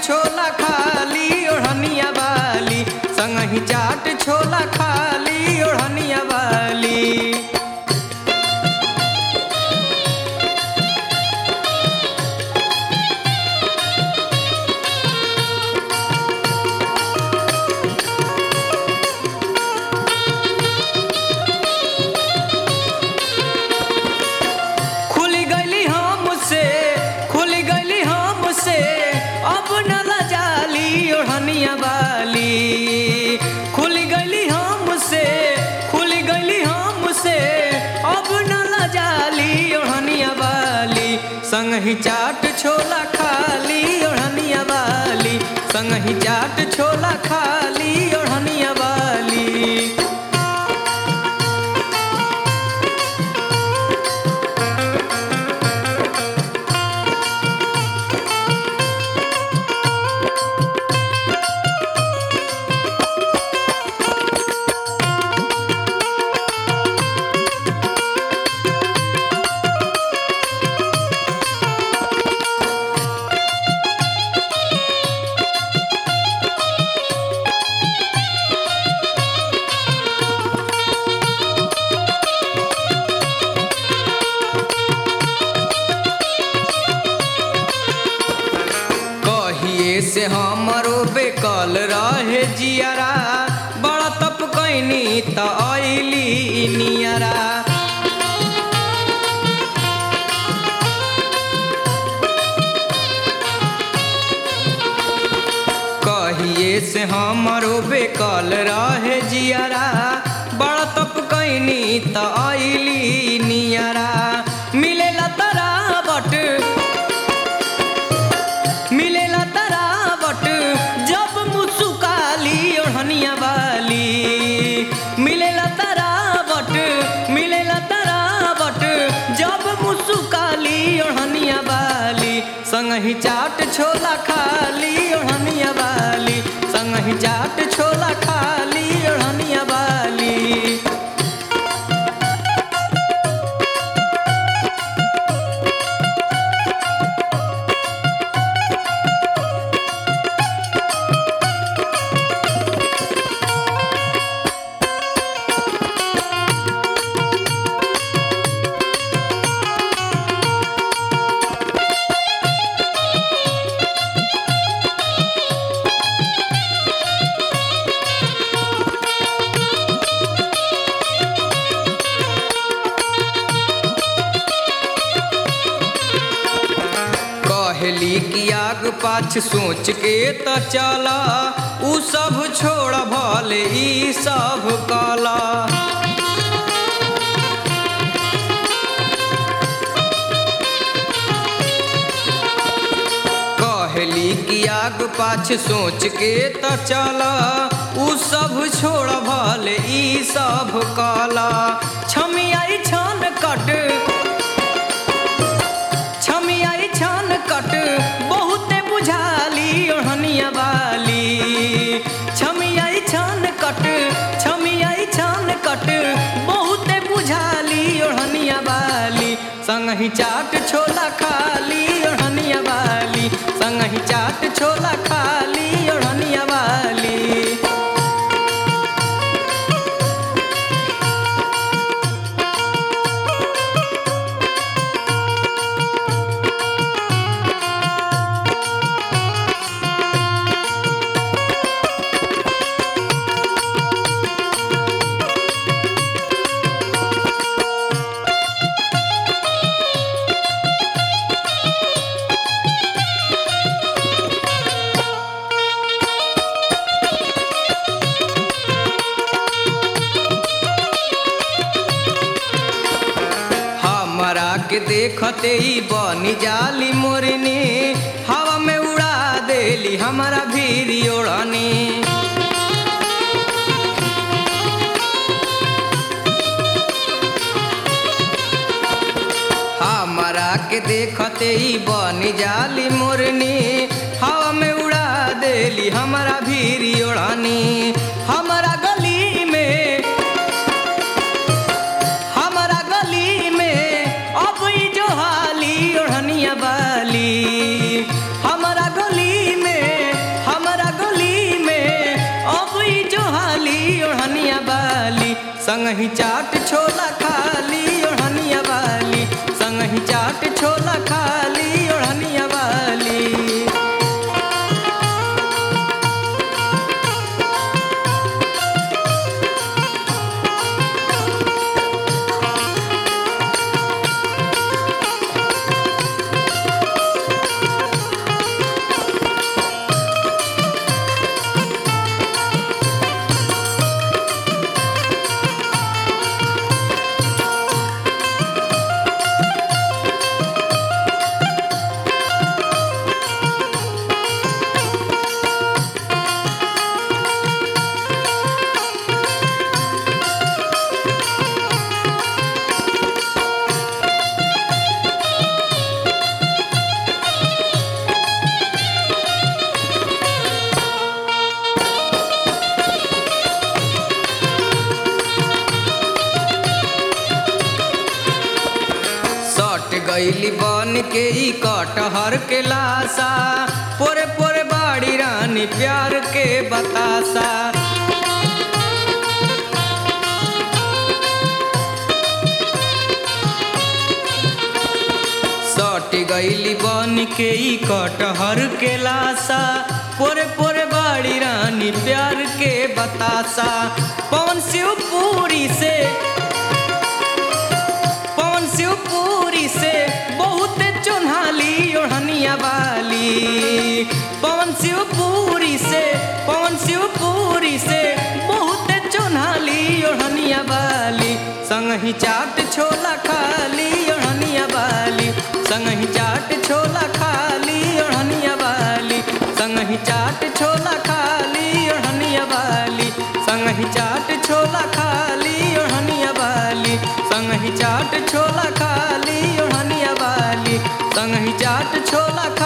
छोला खाली ओढ़निया वाली संगही चाट छोला खाली ओढ़निया वाली खुल गली हमसे खुल गली हमसे अब न लजाली ओढ़निया वाली खुल गली हमसे खुल गली हमसे अब न लजाली ओढ़निया वाली संगही चाट छोला खाली ओढ़निया वाली संगही चाट छोला खाली ओढ़निया वाली कहिए से हमरो बेकल रहे जियारा बड़ा तप कैनी त अइली नियरा कहिए से हमरो बेकल रहे जियारा बड़ा तप कैनी त अइली नियरा मिलेला तरा बट मिलेला तरावट जब मुसुकाली ओढ़निया वाली मिलेला तरावट मिलेला तरावट जब मुसुकाली ओढ़निया वाली संगही चाट छोला खाली ओढ़निया वाली संगही चाट छोला खाली ओढ़निया वाली कहली कि आग पाछ सोच के त चला उ सब छोड़ भले ई सब कला कहली कि आग पाछ सोच के त चला उ सब छोड़ भले ई सब कला छमियाई छन कट छमियाई छान कट बहुते बुझाली ओढ़निया वाली छमियाई छान कट छमियाई छान कट बहुते बुझाली ओढ़निया वाली संगही चाट छोला खाली ओढ़निया वाली संगही चाट छोला खाली ओढ़निया वाली हमरा के देखते ही बनी जाली मोरनी हवा में उड़ा देली हमारा भीरी ओढ़नी हमरा के देखते ही बनी जाली मोरनी हवा में उड़ा देली हमारा भीरी ओढ़नी हमारा गली में हमारा गली में अब ई जो हाली ओढ़निया वाली हमारा गली में संगही चाट छोला खाली ओढ़निया वाली संगही चाट छोला खाली ओढ़निया वाली सट गईली बन के ई कटहर के लाशा पोरे पोरे बाड़ी रानी प्यार के बतासा सट गईली बन के ई कटहर के लाशा पोरे पोरे बाड़ी रानी प्यार के बतासा पवन शिवपुरी से पवन शिवपुरी से बहुत चुन्हाली ओढ़निया वाली पवन शिवपुरी से पवन शिवपुरी से बहुत चुन्हाली ओढ़निया वाली संगही चाट छोला खाली ओढ़निया वाली संगही चाट छोला खाली ओढ़निया वाली संगही चाट छोला खाली ओढ़निया वाली संगही चाट छोला खाली ओढ़निया वाली संगही चाट छोला खाली ओढ़निया वाली संगही चाट छोला खा